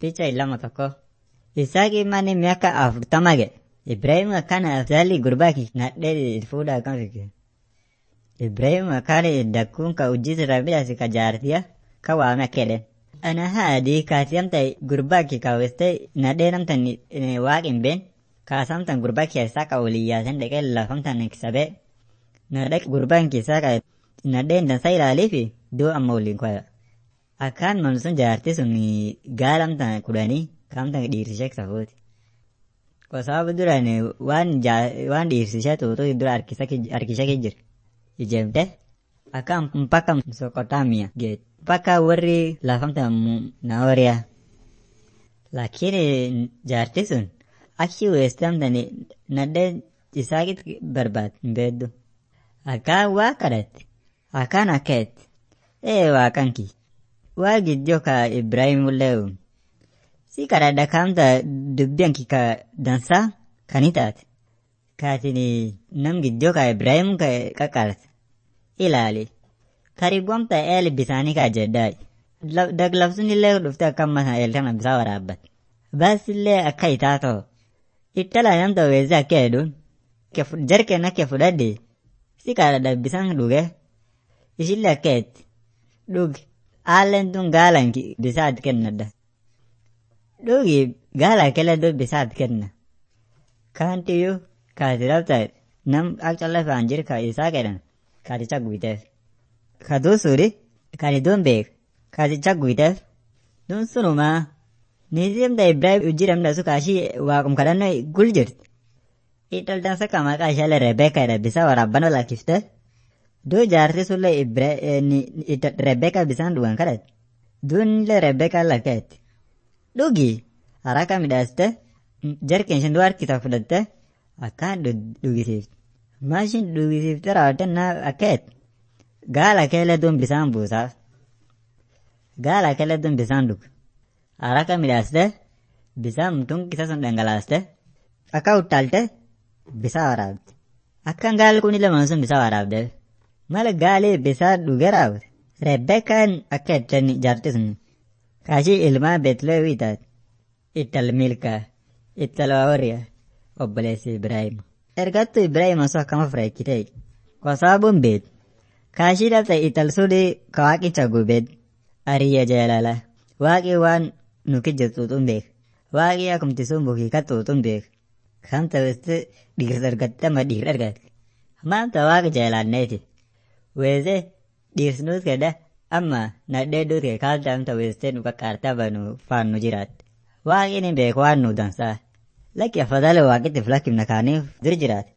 Picha ilama tokko. Isaaqi mani miaka afurtama ge. Ibrahim akkana afdalli gurbaaki nadhee fuudha akkam fikke. Ibrahim akkana dakkuun ka ujjisi rabbiidhaasi ka jaartiya ka waame akkedhen. Ana haadii kaati amta gurbaaki ka weste nadhee namtan waaqin been kaasamtan gurbaaki isaa ka waliyyaasan dhaqee lafamtan sabee nadhee gurbaan keessaa ka nadheen dansa ilaaliifi duu amma waliin koya. Akkaan man sun jaarti sun gaalamtan kudhanii kaamtan dhiirsishee safuuti. Kosaabu duraan waan waan dhiirsishee tuutu dura harkishee jira. Ijeemte akkaan mpaka Mesopotamia geet. Mpaka warri lafamtan Naoriyaa. Lakini jaarti sun achi weestamtan nadhee isaakit barbaad hin beeddu. Akkaan waa kadhatte. Akkaan akkeetti. Ee waaqanki. Waa giddoo ka Ibrahim ullee si kadhadha kaamta dubbiyanki ka dansaa kani taate. Kaatini nam giddoo ka Ibrahim ka qaqqaarte. Ilaali. Karibu amta eel bisaanii ka jedhaa. Daglabsun illee dhufte akka amma eel kana bisaa waraabbat. Baas illee akka itaa ta'u. Ittala namta weessi akka jedhuun. Jarkeen akka fudhadhe. Si kadhadha bisaan dhuge. Ishillee akka jetti. Dhugi. Haalleen tun gaalan bisaat kennadha. Dhugi gaala kele do bisaat kenna. Kaantiyyuu kaati rabta nam akka lafaan jiru ka isaa jedhan kaaticha guuteef. Ka duusuuri kaati duun beek kaaticha guuteef. Duun sunumaa niitimta Ibrahim ujjiramda su kaashii waaqum kadhannoo gul jirti. Italtansa ka maqaa ishaalee Rebeeka jedha bisaa waraabbanoo lakkifte. Duu jaarti sullee Rebeeka bisaan dhugan kadhate. Duunillee Rebeeka lakkeetti. Dhugi haraka midhaaste jarkeen isheen du'a harkisa fudhatte akkaan dhugisiifte. Maashin dhugisiifte raawwatte naa akkeetti. Gaala keelee duun bisaan buusaaf. Gaala keelee duun bisaan dhugu. Haraka midhaaste bisaan tunkisa sun dhangalaaste. Akka uttaalte bisaa waraabde. Akkaan gaalli kun lamaan sun bisaa waraabdeef. Mala gaalee bisaa dhugee raawwate. Rebbeekaan akka itti jaarti sun. Kaashii ilmaa Beetleewii taate. Ittal milkaa. Ittal waawariyaa. Obboleessi Ibraahim. Ergattu Ibraahim osoo akkama fureechitee. Kosaabuun beet. Kaashii dhabte ittal suni ka waaqicha gubeet. Ariyya jaalala. Waaqii waan nu kijjatuutuun beek. Waaqii akumti sun bukii kattuutuun beek. Kan ta'utti dhiirsa argatte amma dhiirra argatte. Maanta waaqa jaalanneeti. Weesee dhiirsnuus kedha amma nadhee duute kaalta amta weestee nu qaqqaartaa banu faan nu jiraatte. Waaqni beeku waan nu dansaa. Lakki afadhale waaqitti filakimna kaaniif dur jiraate.